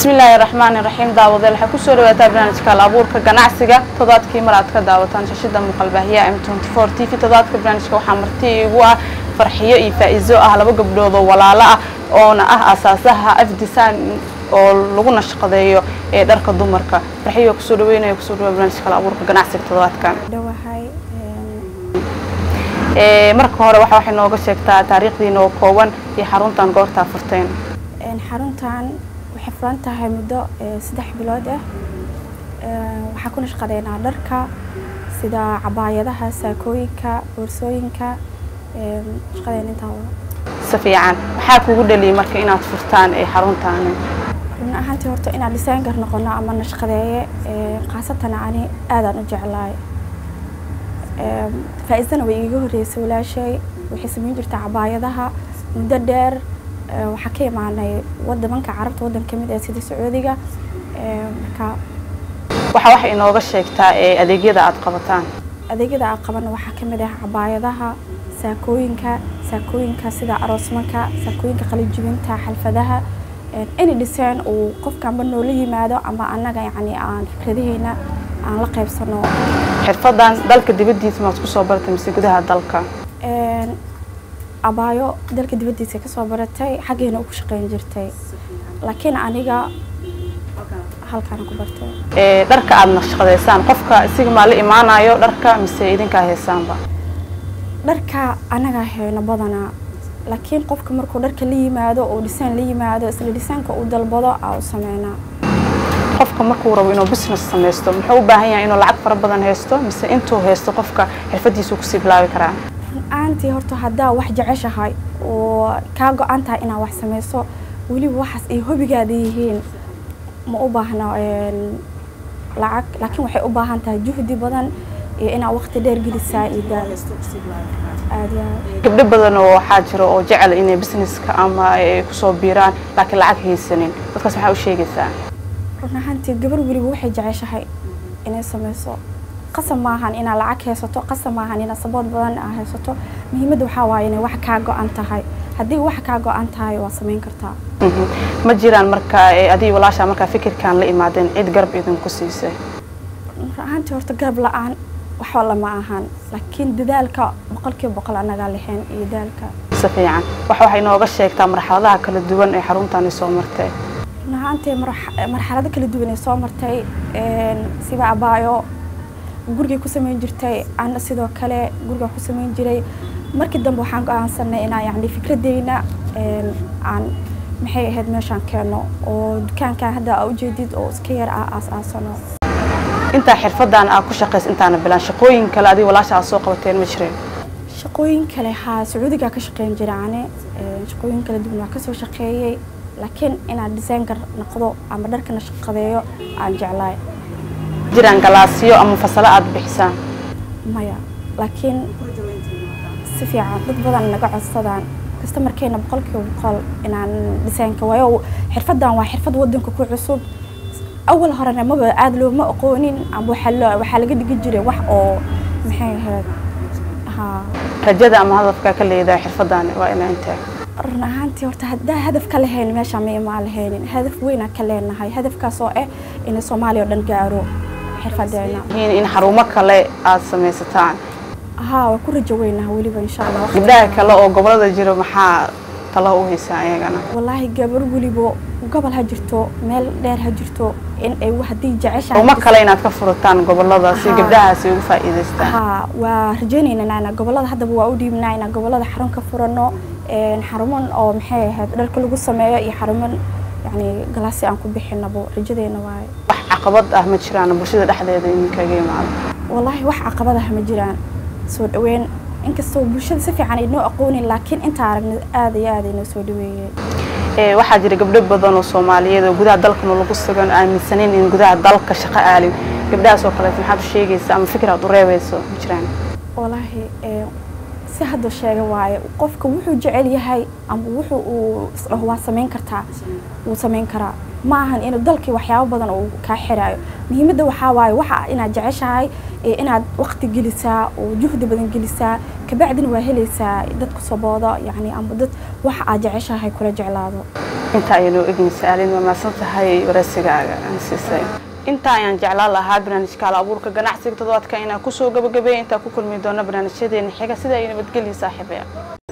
bismillaahi raxmaani raxiim daawadeel waxay kusoo dhawaataa barnaamijka hal abuurka ganacsiga toddobaadkii mar aad ka daawataan shashada muuqaalbaahiyaha m t v toddobaadka barnaamijka waxaa marti igu ah farxiyo iyo faa'iizo ah laba gabdhood oo walaalo ah oona ah asaasaha afdisan oo lagu nashqadeeyo ee dharka dumarka farxiyo kusoo dhaweynaya kusoo dhawaa barnaamijka hal abuurka ganacsiga toddobaadkan dhawahay marka hore waxa waxay nooga sheegtaa taariikhdiina oo kooban iyo xaruntan goortaa furteen xaruntan waxay furan tahay muddo saddex bilood ah waxaa ku nashqadeynaa dharka sida cabaayadaha saakooyinka boorsooyinka shaqadeen intaa si fiican maxaa kugu dhaliyay marka inaad furtaan ee xaruntaani run ahaantii horta inaan designer noqono ama nashqadeeye khaasatan ani aadaan u jeclaay faa-iidana way iiga horreysay walaashay waxay samayn jirtaa cabaayadaha muddo dheer waxaa ka imaanay wadamanka carabta waddan kamid ah sida sacuudiga marka waxa waxay inooga sheegtaa ee adeegyada aad qabataan adeegyada aan qabana waxaa kamid ah cabaayadaha saakooyinka saakooyinka sida aroosmanka saakooyinka qalijibinta xalfadaha any design uu qofkanba noola yimaado ama annaga yacni aan fikradaheyna aan la qaybsano xirfadan dalka dibaddiisa maad kusoo baratay mise gudaha dalka abaayo dalka dibaddiisa kasoo baratay xaggeena u ku shaqeyn jirtay laakiin aniga halkaana ku bartay dharka aada nashqadeysaan qofka isiga maa la imaanayo dharka mise idinkaa heesaanba dharka anagaa hayno badanaa laakiin qofka markuu dharka la yimaado oo dhisaan la yimaado isla dhisaanka uu dalbado aa u sameynaa qofka markuu rabo inuu business samaysto muxuu u baahan yahay inuu lacag fara badan haysto mise intuu haysto qofka xirfadiisu kusii bilaabi karaa aantii horta haddaa wax jeceshahay oo kaa go-an tahay inaad wax samayso weliba waxaas ay hobigaada yihiin ma u baahna lacag laakiin waxay u baahan tahay juhdi badan iyo inaad waqti dheer gelisaa iyo daal aad gabdho badan oo waxaa jira oo jecel inay businesska ama ay kusoo biiraan laakiin lacag haysanin dadkaas maxaa u sheegaysaa run ahaantii gabar weliba waxay jeceshahay inay samayso qasab maahan inaad lacag haysato qasab maahan inaad sabood badan aa haysato muhiimadda waxaa waaye inay wax kaa go-an tahay haddii wax kaa go-an tahay waa samayn kartaa ma jiraan marka adii walaashaa markaa fikirkan la imaadeen cid garab idinku siisay run ahaantii horta garab la-aan waxba lama ahan laakiin dadaalka boqolkiiba boqol annagaa lahayn iyo daalka si fiican wax waxay nooga sheegtaa marxaladaha kala duwan ee xaruntani soo martay run ahaantii marxalado kala duwan ee soo martay siba abaayo gurigay ku samayn jirtay ana sidoo kale gurigaan ku samayn jiray markii dambe waxaan go-aansanay inaan yani fikradeyna aan maxay ahayd meeshaan keeno oo dukaankan hadda aa ujeedid oo iska yar ah aas-aasano intaa xirfadan aad ku shaqaysa intaana bilaan shaqooyin kale adiga walaasha aad soo qabateen ma jireen shaqooyin kale haa sacuudigaa ka shaqeyn jira ane shaqooyin kala duwan waa kasoo shaqeeyey laakiin inaan designer noqdo ama dharkana shaqadeeyo aan jeclaay jiraan galaasyo ama fasalo aada bixisaan maya laakiin si fiican dad badan naga codsadaan kasta markayna boqolkiiba boqol inaan dhisaanka waayo xirfadan waa xirfad wadanka ku cusub awal horena maba aada looma aqoonin ama waxaa waxaa laga dhigi jiray wax oo maxay ahayd haa rajada ama hadafka ka leedahay xirfadan waa inaa intee run ahaantii horta haddaa hadaf ka lahayn meesha ma imaan lahaynin hadaf weynaan ka leenahay hadafkaas oo ah inay soomaaliya oo dhan gaaro xirfadeena in xarumo kale aada samaysataan haa waa ku rajo weynaha weliba insha allah gabdhaha kale oo gobolada jiro maxaa talo u haysaa ayagana wallaahi gabar weliba gobol ha jirto meel dheer ha jirto in ay haddii jeceshahay xarumo kale inaad ka furataan gobolada si gabdhahaasi ugu faa'iidaystaan haa waa rajaynaynaa inaa gobolada haddaba waa u dhiibnaa inaan gobolada xarun ka furano xaruman oo maxay ahayd dharka lagu sameeyo iyo xaruman yani galaasi aan ku bixinabo rajadeena waaye wax caqabad ah ma jiraan bulshada dhexdeeda idinkaga imaado wallaahi wax caqabad ah ma jiraan soo dhaweyn inkastoo bulshada si fiican ay noo aqoonin laakiin intaa aragna aada iyo aada inoo soo dhaweeyey waxaa jira gabdho badan oo soomaaliyeed oo gudaha dalkana lagu sugan aaminsanayn in gudaha dalka shaqo aalin gabdhahaas oo kaleet maxaad u sheegaysa ama fikir aad u reebayso ma jiraan wallaahi si hadda sheega waaye qofka wuxuu jecel yahay ama wuxuu uu isdhaho waa samayn kartaa wuu samayn karaa ma ahan inuu dalkii waxyaabo badan uu kaa xiraayo muhiimadda waxaa waaye waxa inaad jeceshahay inaad waqti gelisaa oo juhdi badan gelisaa kabacdina waa helaysaa dadku sabooda yani ama dad waxa aad jeceshahay kula jeclaado inta ayanu egin saalin waa maasan tahay waraysigaaga aan siisay intaa ayaan jeclaan lahaa barnaamijka hal abuurka ganacsiga toddobaadka inaan kusoo gabagabeeya intaan ku kulmi doono barnaamijyadeena xiga sida ay nabadgelya saaxiibaya